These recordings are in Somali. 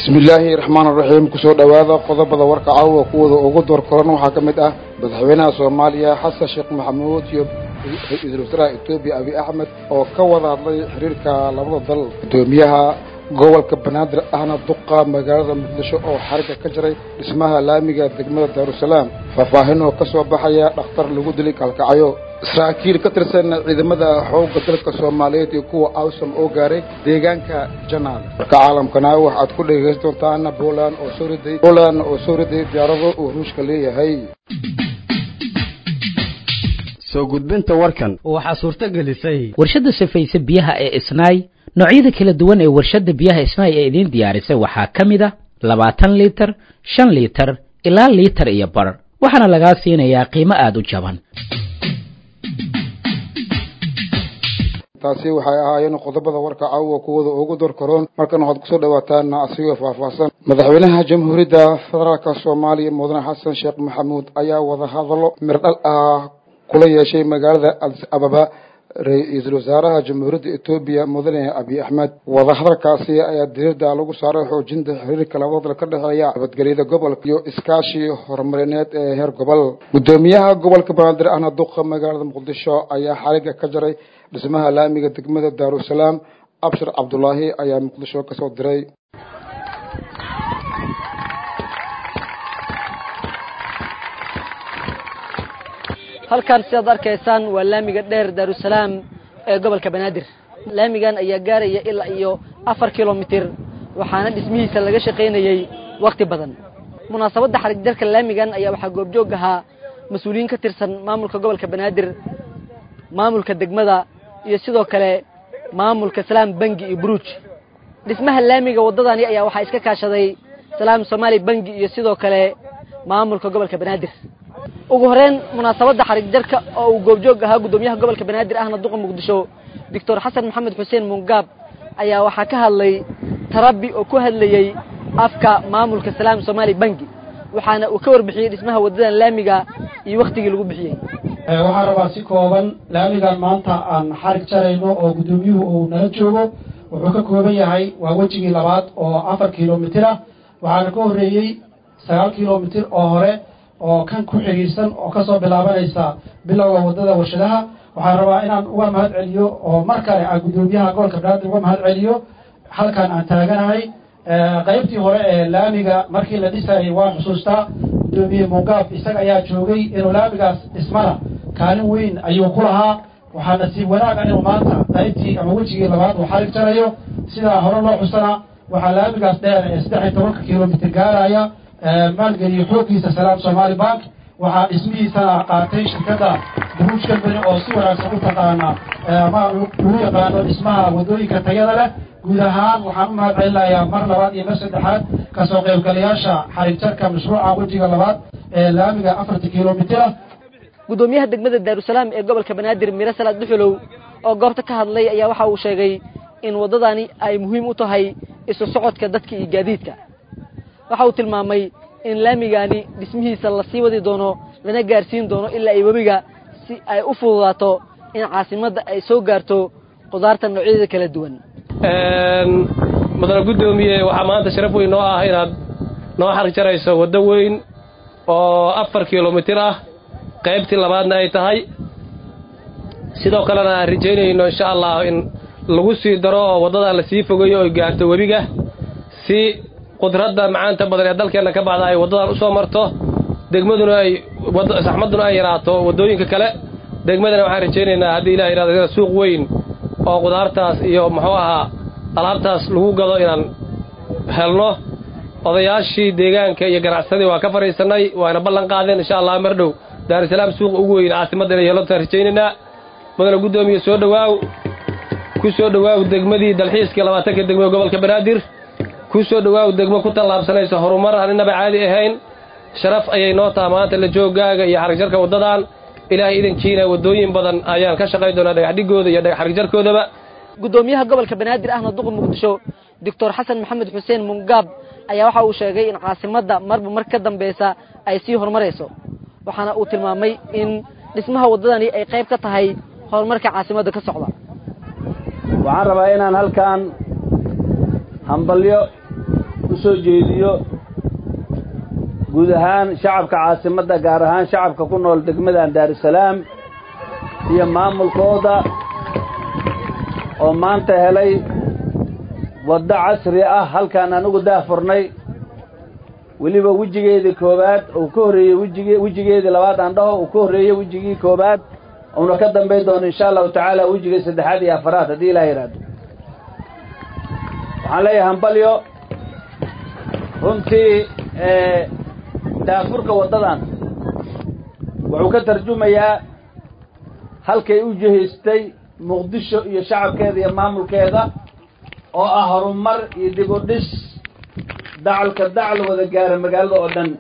bismillaahi raxmaan raxiim kusoo dhowaada qodobada warka caawa kuwada ugu door koran waxaa ka mid ah madaxweynaha soomaaliya xasan sheekh maxamuud iyo ra-iisul wasaaraha etoobiya abiy axmed oo ka wada hadlay xiriirka labada dal guddoomiyaha gobolka banaadir ahna duqa magaalada muqdisho oo xariga ka jiray dhismaha laamiga degmada daarusalaam faahfaahin oo ka soo baxaya dhakhtar lagu dilay kalkacyo saraakiil ka tirsan ciidamada xoogga dalka soomaaliyeed iyo kuwa awsam oo gaaray deegaanka janaal marka caalamkana waxaad ku dhegaysan doontaan poland oo soo riday poland oo soo riday diyaarado uu ruushka leeyahay soo gudbinta warkan waxaa suurto gelisay warshadda safayse biyaha ee isnaay noocyada kala duwan ee warshadda biyaha isnaay ee idiin diyaarisay waxaa ka mid a labaatan liitar shan liitar ilaa liitar iyo bar waxaana lagaa siinayaa qiimo aada u jaban taasi waxay ahaayeen qodobada warka caawa kuwada ugu door karoon markan waxaad kusoo dhawaataan asigoo faahfaahsan madaxweynaha jamhuuriyadda federaalka soomaaliya mudane xasan sheekh maxamuud ayaa wada hadallo mirdhal ah kula yeeshay magaalada adis ababa ra-iisul wasaaraha jamhuuriyadda etoobiya mudane abiy axmed wadahadalkaasi ayaa dirirda lagu saaray xoojinta xiriirka labada dal ka dhexeeya nabadgelyada gobolka iyo iskaashi horumarineed ee heer gobol guddoomiyaha gobolka banaadir ahna duqa magaalada muqdisho ayaa xariga ka jaray dhismaha laamiga degmada daarusalaam abshir cabdulaahi ayaa muqdisho ka soo diray halkan sidaad arkaysaan waa laamiga dheer daarusalaam ee gobolka banaadir laamigan ayaa gaaraya ilaa iyo afar kilomitir waxaana dhismihiisa laga shaqaynayey wakhti badan munaasabadda xarig jarka laamigan ayaa waxaa goobjoog ahaa mas-uuliyiin ka tirsan maamulka gobolka banaadir maamulka degmada iyo sidoo kale maamulka salaam bangi iyo buruuj dhismaha laamiga waddadani ayaa waxaa iska kaashaday salaam somaali bangi iyo sidoo kale maamulka gobolka banaadir ugu horeyn munaasabadda xarig jarka oo uu goobjoog ahaa guddoomiyaha gobolka banaadir ahna duqa muqdisho doctor xasan maxamed xuseen mungaab ayaa waxaa ka hadlay tarabi oo ku hadlayey afka maamulka salaam somaali bangi waxaana uu ka warbixiyey dhismaha waddadan laamiga iyo wakhtigii lagu bixiyey waxaan rabaa si kooban laamigan maanta aan xarig jarayno oo guddoomiyuhu uu nala joogo wuxuu ka kooban yahay waa wejigii labaad oo afar kilomitir ah waxaana ka horreeyey sagaal kilomitir oo hore oo kan ku xidhiirsan oo ka soo bilaabanaysa bilowga waddada warshadaha waxaan rabaa inaan uga mahad celiyo oo mar kale aan guddoomiyaha gobolka banaadir uga mahad celiyo halkan aan taaganahay qaybtii hore ee laamiga markii la dhisayay waan xusuustaa guddoomiye mungaab isaga ayaa joogay inuu laamigaas dhismana kaalin weyn ayuu ku lahaa waxaa nasiib wanaaga inuu maanta qaybtii ama wejigii labaad uu xarig jarayo sidaa hore loo xusana waxaa laamigaas dheer ee saddex iyo tobanka kilomitir gaaraya maalgeliyo xooggiisa salaam somaali bank waxaa dhismihiisana qaatay shirkadda buruuj company oo si wanaagsan u taqaana ama lagu yaqaano dhismaha waddooyinka tayada leh guud ahaan waxaan u mahad celinayaa mar labaad iyo mar saddexaad kasoo qaybgalayaasha xarig jarka mashruuca wejiga labaad ee laamiga afarta kilomitira guddoomiyaha degmada daarusalaam ee gobolka banaadir miro salaad dhuxulow oo goobta ka hadlay ayaa waxa uu sheegay in waddadani ay muhiim u tahay isu socodka dadka iyo gaadiidka waxa uu tilmaamay in laamigaani dhismihiisa la sii wadi doono lana gaarsiin doono ilaa ay webiga si ay u fududaato in caasimadda ay soo gaarto qudaarta noocyadeeda kala duwan mudane guddoomiye waxaa maanta sharaf weyn noo ah inaad noo xarig jarayso waddo weyn oo afar kilomitir ah qaybtii labaadna ay tahay sidoo kalena aan rajaynayno insha allah in lagu sii daro oo waddadan la sii fogeeyo oy gaarto webiga si qudradda macaanta badan ee dalkeenna ka baxda ay waddadan u soo marto degmaduna ay saxmadduna ay yaraato waddooyinka kale degmadana waxaan rajaynaynaa haddii ilah yidhahdo suuq weyn oo qudaartaas iyo muxuu ahaa alaabtaas lagu gado inaan helno odayaashii deegaanka iyo ganacsadii waa ka fadhiisannay waana ballan qaadeen insha allah mar dhow daarusalaam suuqa ugu weyn caasimadda inay yeelantaan rajaynaynaa mudane guddoomiye soo dhowaaw ku soo dhowaaw degmadii dalxiiskii labaatanka degmada gobolka banaadir ku soo dhowaaw degmo ku tallaabsanaysa horumar aan innaba caadi ahayn sharaf ayay noo taha maanta la jooggaaga iyo xarigjarka waddadan ilaahay idankiina waddooyin badan ayaan ka shaqayn doonaa dhagaxdhigooda iyo xarigjarkoodaba guddoomiyaha gobolka banaadir ahna duqa muqdisho doctor xasan maxamed xuseen mungaab ayaa waxa uu sheegay in caasimadda marba mar ka dambeysa ay sii horumarayso waxaana uu tilmaamay in dhismaha waddadani ay qayb ka tahay horumarka caasimadda ka socda waxaan rabaa inaan halkan hambalyo u soo jeediyo guud ahaan shacabka caasimadda gaar ahaan shacabka ku nool degmadan daarusalaam iyo maamulkooda oo maanta helay waddo casri ah halkaan anigu daahfurnay weliba wejigeedii koowaad uu ka horreeyey wejige wejigeedii labaad aan dhaho uu ka horreeyey wejigii koowaad uuna ka dambayn doono insha allahu tacaala wejigii saddexaad iyo afaraad haddii ilaah yidhaahdo waxaan leeyahay hambalyo runtii daafurka waddadan wuxuu ka tarjumayaa halkay u jihaystay muqdisho iyo shacabkeeda iyo maamulkeeda oo ah horumar iyo dib u dhis dacalka dacal wada gaara magaalada oo dhan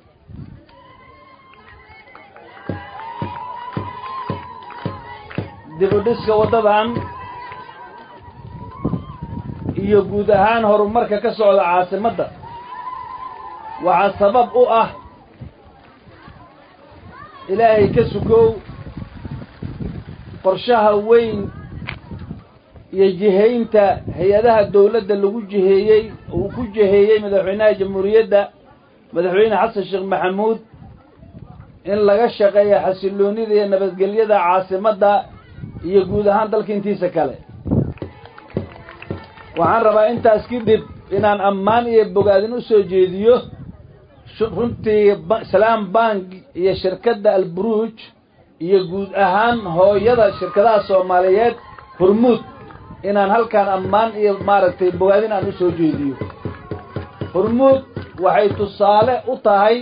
dib u dhiska waddadan iyo guud ahaan horumarka ka socda caasimadda waxaa sabab u ah ilaahay ka sukow qorshaha weyn iyo jihaynta hay-adaha dawladda lagu jiheeyey uu ku jiheeyey madaxweynaha jamhuuriyadda madaxweyne xasan sheekh maxamuud in laga shaqeeyo xasilloonida iyo nabadgelyada caasimadda iyo guud ahaan dalka intiisa kale waxaan rabaa intaas kadib inaan ammaan iyo bogaadin u soo jeediyo runtii salaam bank iyo shirkadda alburuuj iyo guud ahaan hooyada shirkadaha soomaaliyeed hormuud inaan halkaan ammaan iyo maaragtay bogaadin aan u soo jeediyo hormuud waxay tusaale u tahay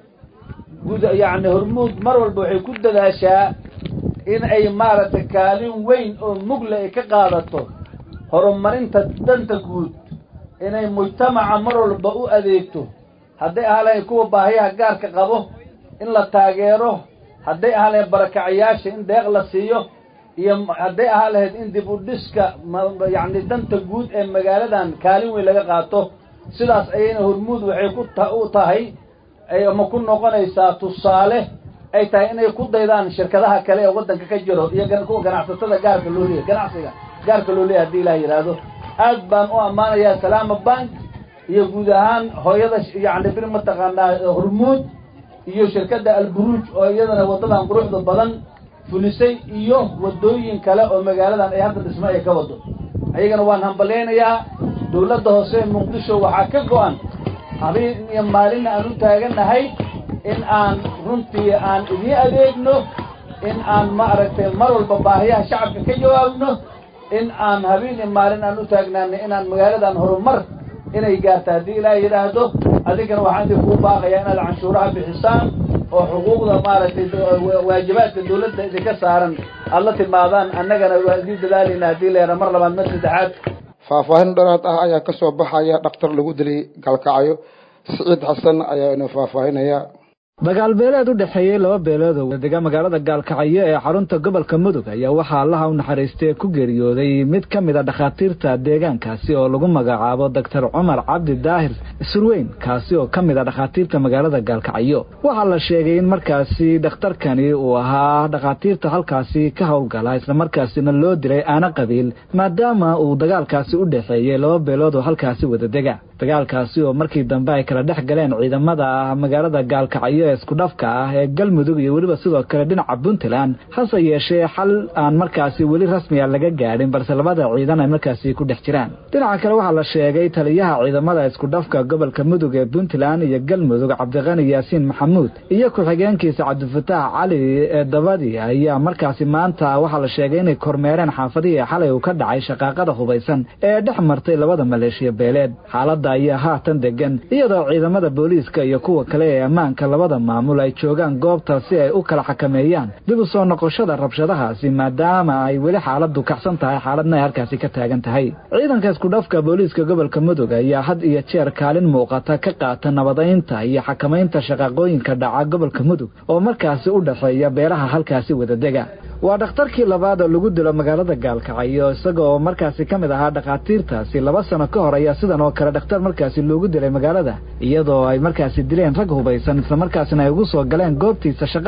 gud yacni hormuud mar walba waxay ku dadaashaa in ay maaragtay kaalin weyn oo mugle ay ka qaadato horumarinta danta guud inay mujtamaca mar walba u adeegto hadday ahalayn kuwa baahiyaha gaarka qabo in la taageero hadday ahalayn barakacayaasha in deeq la siiyo iyo hadday ahaa lahayd in dib u dhiska yacni danta guud ee magaaladan kaalin weyn laga qaato sidaas ayayna hormuud waxay ku ta u tahay ama ku noqonaysaa tusaale ay tahay inay ku daydaan shirkadaha kale ee waddanka ka jiro iyo kuwa ganacsatada gaarka loo leeyahy ganacsiga gaarka loo leeyahy hadii ilaah yidhaahdo aad baan u ammaanayaa salaama bank iyo guud ahaan hooyada yacni bir mataqaanaa hormuud iyo shirkadda alburuuj oo iyadana waddadan quruxda badan fulisay iyo waddooyin kale oo magaaladan ay hadda dhismo ay ka wado ayagana waan hambalyaynayaa dawladda hoose ee muqdisho waxaa ka go-an habeen iyo maalinna aan u taagannahay in aan runtii aan idiin adeegno in aan maaragtay mar walba baahiyaha shacabka ka jawaabno in aan habeen iyo maalin aan u taagnaano inaan magaaladan horumar inay gaarta haddii ilaah yidhaahdo adinkana waxaan idin kuu baaqayaa inaad canshuuraha bixisaan oo xuquuqda maaragtay waajibaadka dawladda idinka saaran aad la timaadaan annagana waa idiin dadaalayna haddii leera mar labaad mar saddexaad faahfaahin dharaad ah ayaa ka soo baxaya dhakhtar lagu dilay galkacyo siciid xasan ayaa inuu faahfaahinaya dagaal beeleed u dhexeeyey laba beelood oo wadega magaalada gaalkacyo ee xarunta gobolka mudug ayaa waxaa allaha u naxariistay ku geeriyooday mid ka mid a dhakhaatiirta deegaankaasi oo lagu magacaabo doctor cumar cabdi daahir surweyn kaasi oo ka mid a dhakhaatiirta magaalada gaalkacyo waxaa la sheegay in markaasi dhakhtarkani uu ahaa dhakhaatiirta halkaasi ka howlgala islamarkaasina loo diray aana qabiil maadaama uu dagaalkaasi u dhexeeyey laba beelood oo halkaasi wadadega dagaalkaasi oo markii dambe ay kala dhex galeen ciidamada magaalada gaalkacyo ee iskudhafka ah ee galmudug iyo weliba sidoo kale dhinaca puntland hase yeeshee xal aan markaasi weli rasmiga laga gaadhin balse labada ciidan ay markaasi ku dhex jiraan dhinaca kale waxaa la sheegay taliyaha ciidamada iskudhafka gobolka mudug ee puntland iyo galmudug cabdiqani yaasiin maxamuud iyo ku-xigeenkiisa cabdifataax cali ee dabadi ayaa markaasi maanta waxaa la sheegay inay kormeereen xaafadihii xalay uu ka dhacay shaqaaqada hubaysan ee dhex martay labada maleeshiya beeleed xaaladda ayaa haatan degan iyadoo ciidamada booliiska iyo kuwa kale ee ammaanka labada maamul ay joogaan goobta si ay u kala xakameeyaan dib u soo noqoshada rabshadahaasi maadaama ay weli xaaladu kacsan tahay xaaladna ay halkaasi ka taagan tahay ciidanka iskudhafka booliiska gobolka mudug ayaa had iyo jeer kaalin muuqata ka qaata nabadaynta iyo xakamaynta shaqaaqooyinka dhaca gobolka mudug oo markaasi u dhexeeya beelaha halkaasi wadadega waa dhakhtarkii labaad oo lagu dilo magaalada gaalkacyo isaga oo markaasi ka mid ahaa dhakhaatiirtaasi laba sano ka hor ayaa sidan oo kale dhakhtar markaasi loogu dilay magaalada iyadoo ay markaasi dileen rag hubaysan islamarkaasina ay ugu soo galeen goobtiisa shaqada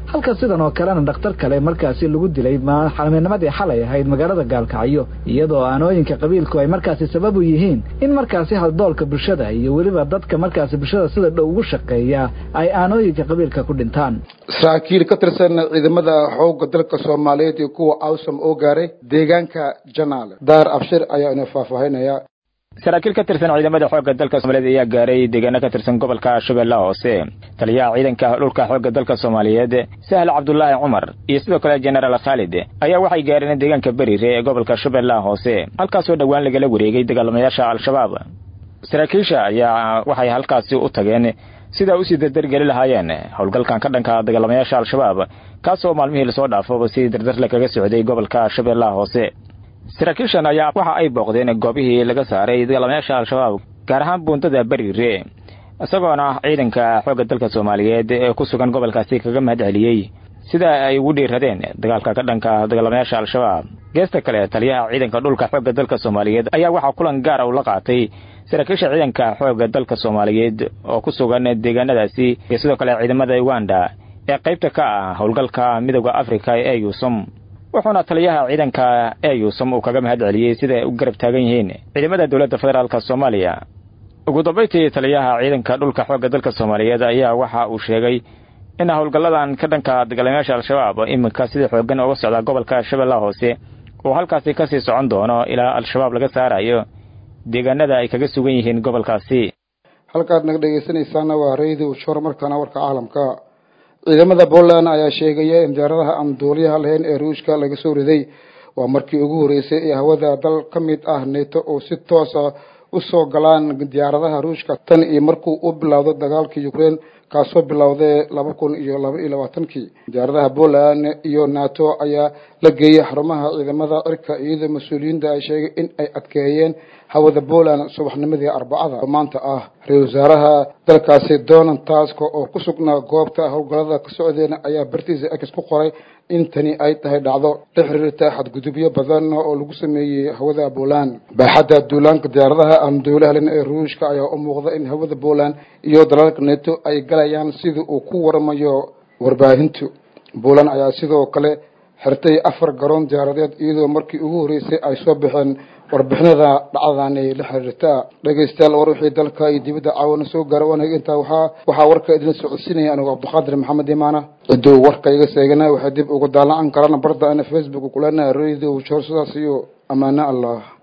halka sidan oo kalena dhakhtar kale markaasi lagu dilay xalmeennimadii xalay ahayd magaalada gaalkacyo iyadoo aanooyinka qabiilku ay markaasi sabab u yihiin in markaasi haldoolka bulshada iyo weliba dadka markaasi bulshada sida dhow ugu shaqeeya ay aanooyinka qabiilka ku dhintaan saraakiil ka tirsan ciidamada xoogga dalka soomaaliyeed iyo kuwa awsam oo gaaray deegaanka janaale daar abshir ayaa ina faahfaahinaya saraakiil ka tirsan ciidamada xoogga dalka soomaaliyeed ayaa gaaray deegaano ka tirsan gobolka shabeellaha hoose taliyaha ciidanka dhulka xoogga dalka soomaaliyeed sahl cabdulaahi cumar iyo sidoo kale jenaraal khaalid ayaa waxay gaareen deegaanka beriire ee gobolka shabeellaha hoose halkaasoo dhowaan lagala wareegay dagaalamayaasha al-shabaab saraakiisha ayaa waxay halkaasi u tageen sidaa usii dardargeli lahaayeen howlgalkan ka dhanka dagaalamayaasha al-shabaab kaasoo maalmihii lasoo dhaafaba si dardarle kaga socday gobolka shabeellaha hoose saraakiishan ayaa waxa ay booqdeen goobihii laga saaray dagaalamayaasha al-shabaab gaar ahaan buundada beriire isagoona ciidanka xoogga dalka soomaaliyeed ee ku sugan gobolkaasi kaga mahad celiyey sida ay ugu dhiiradeen dagaalka ka dhanka dagaalamayaasha al-shabaab geesta kale taliyaha ciidanka dhulka xoogga dalka soomaaliyeed ayaa waxaa kulan gaara ula qaatay saraakiisha ciidanka xoogga dalka soomaaliyeed oo ku sugan deegaanadaasi iyo sidoo kale ciidamada uganda ee qaybta ka ah howlgalka midooda afrika ee yuusum wuxuuna taliyaha ciidanka ee yuusum uu kaga mahad celiyey sida ay u garab taagan yihiin ciidamada dowladda federaalk soomaaliya ugu dambayntii taliyaha ciidanka dhulka xoogga dalka soomaaliyeed ayaa waxa uu sheegay in howlgalladan ka dhanka dagaalamayaasha al-shabaab iminka sida xooggan uga socda gobolka shabeellaha hoose uu halkaasi kasii socon doono ilaa al-shabaab laga saarayo deegaanada ay kaga sugan yihiin gobolkaasi halkaad naga dhegaysanaysaana waa radio shor markaana warka caalamka ciidamada Poland ayaa sheegaya in diyaaradaha aan duuliyaha lahayn ee Ruushka laga soo riday waa markii ugu horeysay ee hawada dal ka mid ah NATO oo si toos ah u soo galaan diyaaradaha Ruushka tan iyo markuu u bilowdo dagaalka Ukraine kaasoo bilowday laba kun iyo laba iyo labaatankii diyaaradaha Poland iyo NATO ayaa la geeyay xarumaha ciidamada cirka iyadoo mas-uuliyiinta ay sheegay in ay adkeeyeen hawada Poland subaxnimadii Arbacada maanta ah ra-iisul wasaaraha dalkaasi Donald Tusk oo ku sugnaa goobta howlgallada ka socdeena ayaa bartiisa X ku qoray in tani ay tahay dhacdo la xiriirta xadgudubyo badan oo lagu sameeyey hawada Poland baaxadda duulaanka diyaaradaha aan duulaha lahayn ee Ruushka ayaa u muuqda in hawada Poland iyo dalalka NATO ay galayaan sidii uu ku waramayo warbaahintu Poland ayaa sidoo kale xirtay afar garoon diyaaradeed iyadoo markii ugu horeysay ay soo baxeen warbixinada dhacdani la xiriirta dhegaystayaal war wixii dalka iyo dibadda caawana soo gaara wanaag intaa waxaa waxaa warka idin socodsiinaya anigu cabdiqaadir maxamed imaana ciduu warka iga seegana waxay dib ugu daallacan karaan barda ana facebook kulana radio shor sidaas iyo ammaano allah